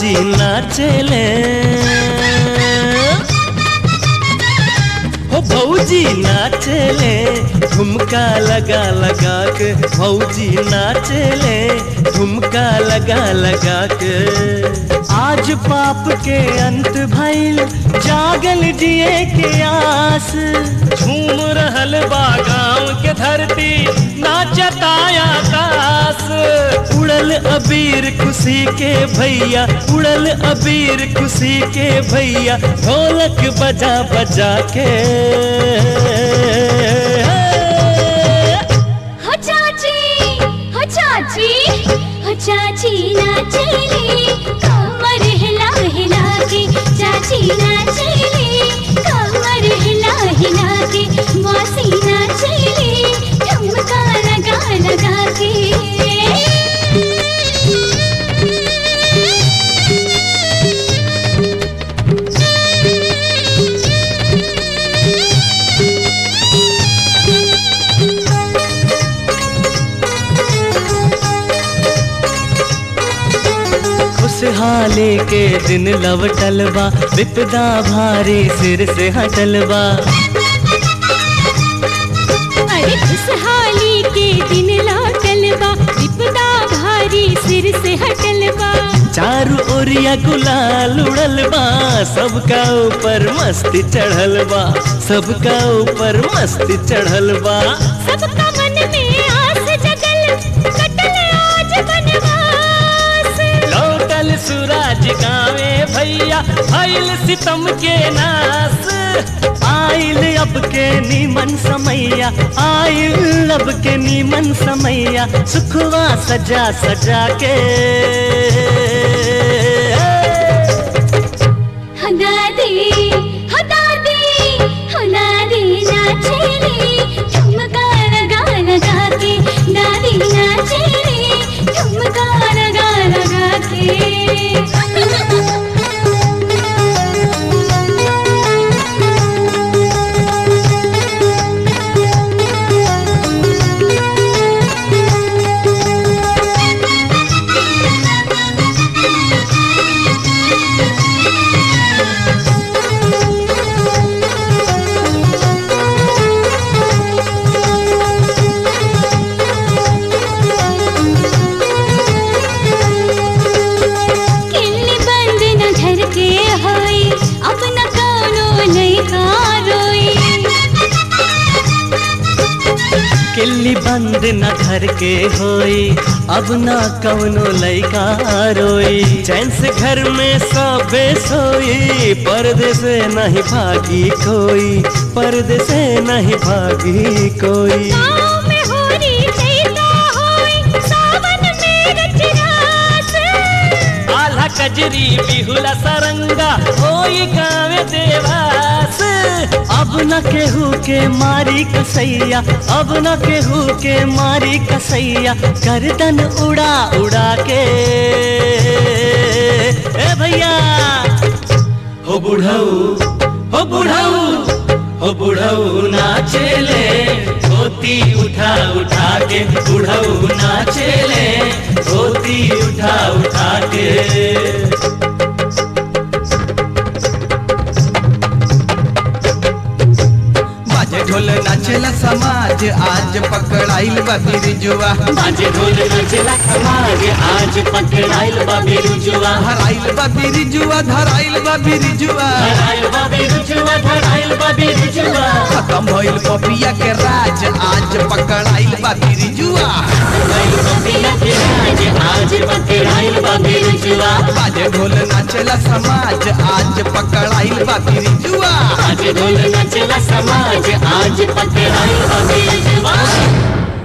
भौजी नाचेले हो भौजी नाचेले झुमका लगा लगा के भौजी नाचेले झुमका लगा लगा के आज पाप के अंत भइल जागल जिए के आस झूम रहल बा गाँव के धरती नाचताया आकाश उड़ल अबीर खुशी के भैया उड़ल अबीर खुशी के भैया ढोलक बजा बजा के हो चाची हो चाची हो चाची नाचेली कमर हिला हिला के चाची नाचेली कमर हिला हिला के मौसी नाचेली ठुमका लगा लगा के खुशहाली के दिन लवटल बा विपदा भारी सिर से हटल बा अरे खुशहाली के दिन लौटल बा विपदा भारी सिर से हटल बा चारू ओरिया गुलाल उड़ल बा सबका ऊपर मस्ती चढ़ल बा सबका ऊपर मस्ती चढ़ल बा सबका मन में आस जगल कटल आज बनवास लौटल सूरज गावे भैया भइल सितम के नास आइल अब के नीमन समैया आइल अब के नीमन समैया सुखवा सजा सजा के हो दादी हो दादी हो दादी नाचेली ठुमका लगा लगा के दादी नाचेली ठुमका लगा लगा किल्ली बंद न घर के होई अपना कौनो लइका रोई किल्ली बंद न घर के होई अब न कवनो लइका रोई चैन से घर में सबे सोई पर्दे से नहीं भागी कोई पर्दे से नहीं भागी कोई गाँव में होरी लइका होई सावन में रचरास आल्हा कजरी बिहुला सरंगा होई गावे देवास अब न केहू के मारी कसैया अब न केहू के मारी कसैया गर्दन उड़ा उड़ा के ए भैया हो बुढ़ऊ हो बुढ़ऊ हो बुढ़ऊ नाचेले धोती उठा उठा के बुढ़ऊ नाचेले धोती उठा उठा के बाजे ढोल नाचेला समाज आज पकड़ाइल बा बिरजुआ बाजे ढोल नचला समाज आज पकड़ाइल बा बिरुजुआ धराइल बा बिरजुआ धराइल बा बिरजुआ धराइल बा बिरुजुआ धराइल बा बिरुजुआ खत्म भइल पपिया के राज आज पकड़ाइल बा बिरजुआ धराइल बा पिया के राज आज पकड़ाइल बा बिरुजुआ बाजे ढोल नाचेला समाज आज पकड़ाइल बा बिरजुआ बाजे ढोल नचला समाज आज पकड़ाइल बा बिरुजुआ